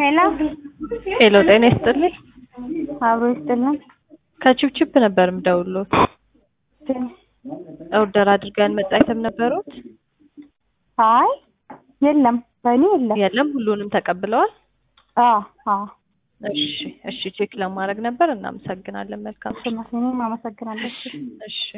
ሄሎ ሄሎ ጤና ይስጥልኝ። አብሮ ይስጥልን። ከቺፕቺፕ ነበር የምደውልዎት። ኦርደር አድርገን መጣ አይተም ነበሩት? አይ የለም፣ በእኔ የለም። የለም ሁሉንም ተቀብለዋል? አዎ አዎ። እሺ እሺ ቼክ ለማድረግ ነበር። እናመሰግናለን። መልካም እሺ፣ እኔም አመሰግናለሁ። እሺ